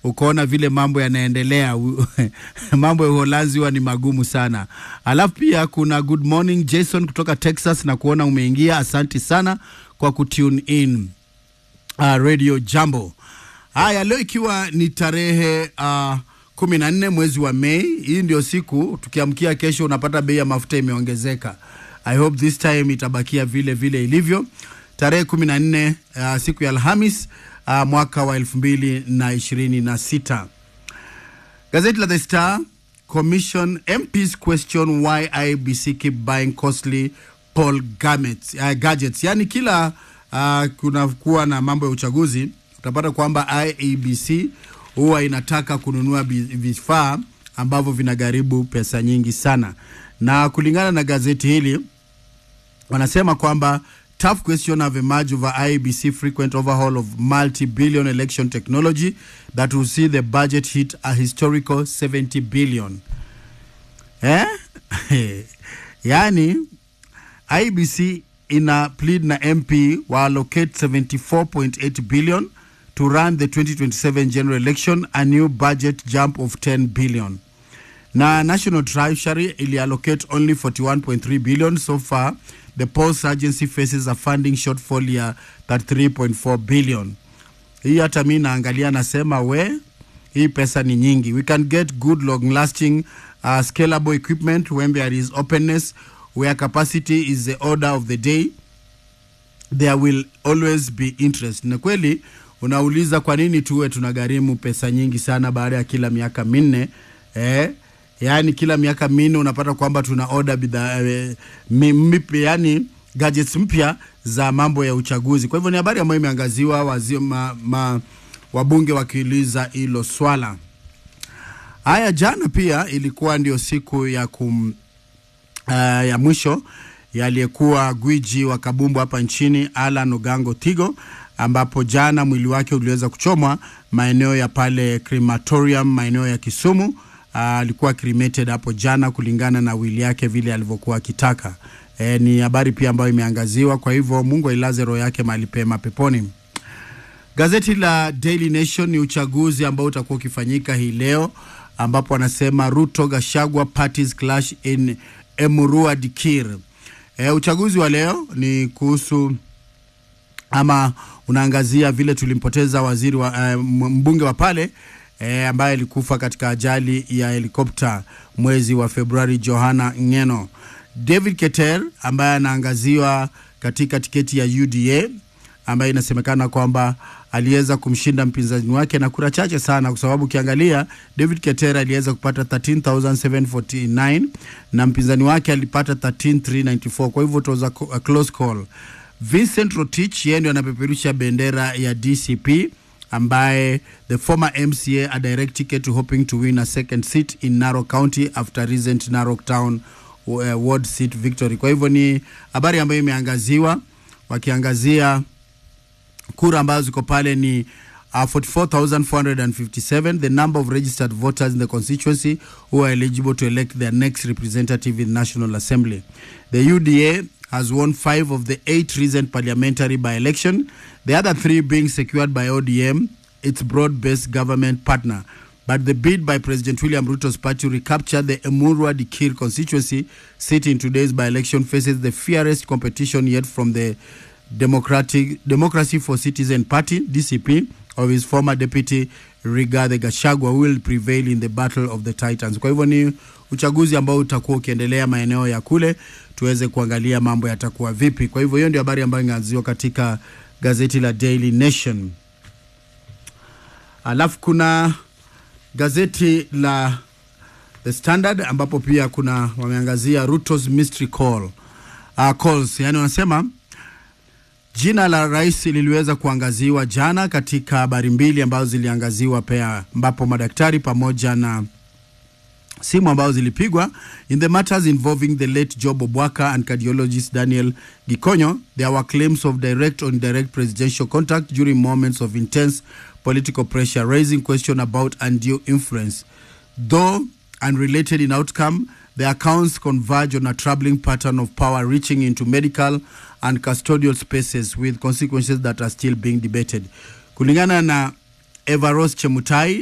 ukaona vile mambo yanaendelea mambo ya Uholanzi huwa ni magumu sana. Alafu pia kuna good morning Jason kutoka Texas na kuona umeingia, asanti sana kwa kutune in uh, Radio Jambo. Haya, leo ikiwa ni tarehe uh, kumi na nne mwezi wa Mei. Hii ndio siku tukiamkia kesho unapata bei ya mafuta imeongezeka. I hope this time itabakia vile vile ilivyo. Tarehe kumi na nne uh, siku ya Alhamis uh, mwaka wa elfu mbili na ishirini na sita. Gazeti la The Star Commission MPs question why IBC keep buying costly poll gadgets, uh, gadgets. Yani kila uh, kunakuwa na mambo ya uchaguzi utapata kwamba IEBC huwa inataka kununua vifaa ambavyo vinagharibu pesa nyingi sana, na kulingana na gazeti hili wanasema kwamba tough question have emerged over IEBC frequent overhaul of multi-billion election technology that will see the budget hit a historical 70 billion. Eh? yani IEBC ina plead na MP wa allocate 74.8 billion to run the 2027 general election, a new budget jump of 10 billion. Na National Treasury ili allocate only 41.3 billion so far. The Pulse agency faces a funding shortfall ya 33.4 billion. Hii hata mi naangalia nasema we, hii pesa ni nyingi. We can get good long lasting uh, scalable equipment when there is openness where capacity is the order of the day there will always be interest. Na kweli unauliza kwa nini tuwe tunagharimu pesa nyingi sana baada ya kila miaka minne eh? Yaani kila miaka minne unapata kwamba tuna order bidhaa eh, yani gadgets mpya za mambo ya uchaguzi. Kwa hivyo ni habari ambayo imeangaziwa wazi, ma, ma, wabunge wakiuliza hilo swala. Haya, jana pia ilikuwa ndio siku ya kum, uh, ya mwisho yaliyekuwa gwiji wa kabumbu hapa nchini Alan Ogango Tigo ambapo jana mwili wake uliweza kuchomwa maeneo ya pale crematorium maeneo ya Kisumu. Alikuwa uh, cremated hapo jana kulingana na wili yake vile alivyokuwa akitaka. E, ni habari pia ambayo imeangaziwa. Kwa hivyo Mungu ailaze roho yake mahali pema peponi. Gazeti la Daily Nation ni uchaguzi ambao utakuwa ukifanyika hii leo, ambapo anasema Ruto Gashagwa parties clash in Emurua Dikir. E, uchaguzi wa leo ni kuhusu ama unaangazia vile tulimpoteza waziri wa uh, mbunge wa pale eh, ambaye alikufa katika ajali ya helikopta mwezi wa Februari, Johana Ngeno. David Keter ambaye anaangaziwa katika tiketi ya UDA ambaye inasemekana kwamba aliweza kumshinda mpinzani wake na kura chache sana, kwa sababu ukiangalia David Keter aliweza kupata 13749 na mpinzani wake alipata 13394 kwa hivyo it was a, a close call. Vincent Rotich yeye ndio anapeperusha bendera ya DCP ambaye the former MCA a direct ticket hoping to win a second seat in Narok County after recent Narok Town uh, ward seat victory. Kwa hivyo ni habari ambayo imeangaziwa wakiangazia kura ambazo ziko pale ni uh, 44,457 the number of registered voters in the constituency who are eligible to elect their next representative in National Assembly. The UDA has won five of the eight recent parliamentary by-election, the other three being secured by ODM, its broad-based government partner. But the bid by President William Ruto's party to recapture the Emurua Dikir constituency seat in today's by-election faces the fiercest competition yet from the Democratic Democracy for Citizen Party (DCP) of his former deputy Rigathi Gachagua who will prevail in the battle of the titans. Kwa hivyo ni uchaguzi ambao utakuwa ukiendelea maeneo ya kule, tuweze kuangalia mambo yatakuwa vipi. Kwa hivyo hiyo ndio habari ambayo inaanziwa katika gazeti la Daily Nation. Alafu kuna gazeti la The Standard ambapo pia kuna wameangazia Ruto's mystery call uh, calls, yani wanasema jina la rais liliweza kuangaziwa jana katika habari mbili ambazo ziliangaziwa pia, ambapo madaktari pamoja na simu ambazo zilipigwa in the matters involving the late Job Obwaka and cardiologist Daniel Gikonyo there were claims of direct or indirect presidential contact during moments of intense political pressure raising question about undue influence though unrelated in outcome the accounts converge on a troubling pattern of power reaching into medical and custodial spaces with consequences that are still being debated kulingana na Evaros Chemutai